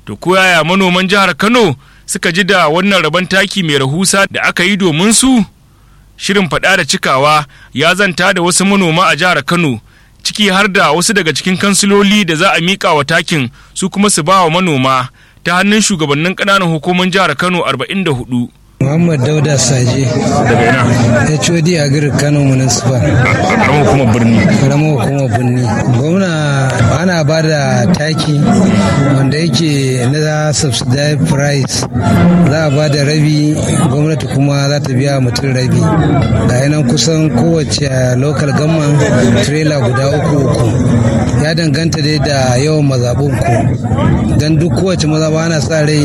to ko yaya manoman jihar kano suka ji da wannan rabon taki mai rahusa da aka yi domin su shirin faɗa da cikawa ya zanta da wasu manoma a jihar kano ciki har da wasu daga cikin kansiloli da za a miƙa wa takin su kuma su ba wa manoma ta hannun shugabannin ƙananan hukumar jihar kano 44 Muhammad Dauda Saje daga ina HOD a garin Kano Municipal karamar hukumar birni karamar hukumar birni gwamna ana ba da taki wanda yake na subsidized price za a ba da rabi gwamnati kuma za ta biya mutum rabi ga nan kusan kowace local government trailer guda uku uku ya danganta dai da yawan mazaɓin ku don duk kowace mazaɓa ana sa rai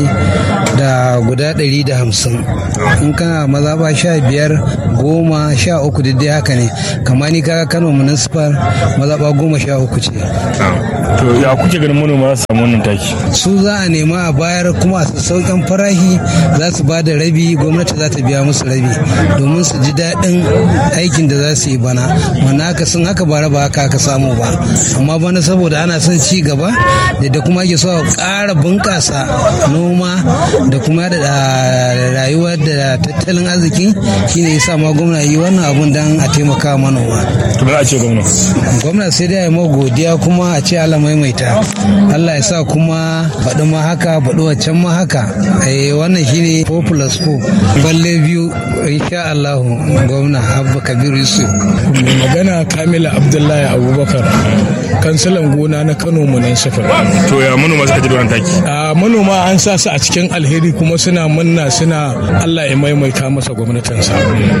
da guda ɗari da hamsin in kana mazaɓa sha biyar goma sha uku dai haka ne kamar ni kaga kano municipal mazaɓa goma sha uku ce to ya kuke ganin manoma za su samu wannan taki su za a nema a bayar kuma a sauƙin farahi za su ba da rabi gwamnati za ta biya musu rabi domin su ji daɗin aikin da za su yi bana wannan haka sun haka bara ba haka aka samu ba amma bana saboda ana son ci gaba da kuma ake so a ƙara bunƙasa noma da kuma da rayuwar da tattalin arziki shine yasa ma gwamna yi wannan abun dan a taimaka manoma to ba a ce gwamna gwamna sai dai ma godiya kuma a ce Allah maimaita Allah ya sa kuma baɗi ma haka baɗi waccan ma haka eh wannan shine 4 plus 4 balle biyu insha Allah gwamna Abba Kabir Yusuf mai magana Kamila Abdullahi Abubakar kansilan gona na Kano municipal to ya manoma suka ji da wannan taki a manoma an sa su a cikin alheri kuma suna munna suna Allah ya maimaita masa gwamnatinsa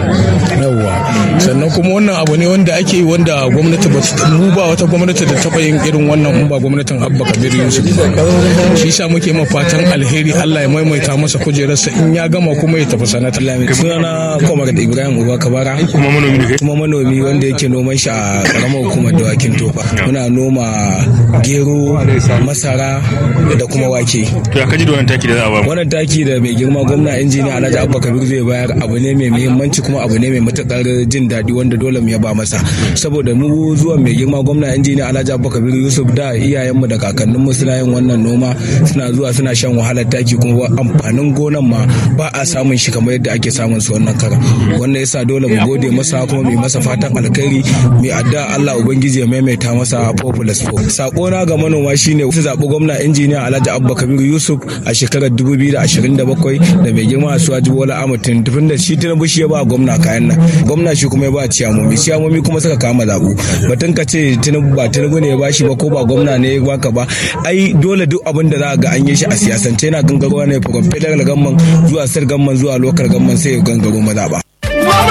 yawwa sannan kuma wannan abu ne wanda ake yi wanda gwamnati ba mu ba wata gwamnati da taɓa yin irin wannan in ba gwamnatin Abba Kabir Yusuf shi yasa muke ma fatan alheri Allah ya maimaita masa kujerarsa in ya gama kuma ya tafi sanata sunana Komar da Ibrahim Uba Kabara kuma manomi ne kai kuma manomi wanda yake noman shi a karamar hukumar dawakin tofa muna noma gero masara da kuma wake to ya kaji da wannan taki da za a ba wannan taki da mai girma gwamna injiniya alhaji abba kabir zai bayar abu ne mai muhimmanci kuma abu ne mai matukar jin daɗi wanda dole mu yaba masa saboda mu zuwa mai girma gwamna injiniya alhaji abba kabir yusuf da iyayenmu da kakanninmu suna yin wannan noma suna zuwa suna shan wahalar taki kuma amfanin gonan ma ba a samun shi kamar yadda ake samun su wannan kara wannan yasa dole mu gode masa kuma mai masa fatan alkhairi mai adda Allah ubangiji ya maimaita masa populous po sako na ga manoma shine su zaɓi gwamna injiniya alhaji abba kabir yusuf a shekarar 2027 da mai girma suwaji bola amatin tufin da shi tinubu shi ya ba gwamna kayan nan gwamna shi kuma ya ba ciyamomi ciyamomi kuma suka kama zaɓu batun ka ce tinubu ba tinubu ne ya ba shi ba ko ba gwamna ne ya baka ba ai dole duk abin da za ga an yi shi a siyasance yana gangarowa ne from federal gamman zuwa sir gamman zuwa local gamman sai ya gangaro mazaɓa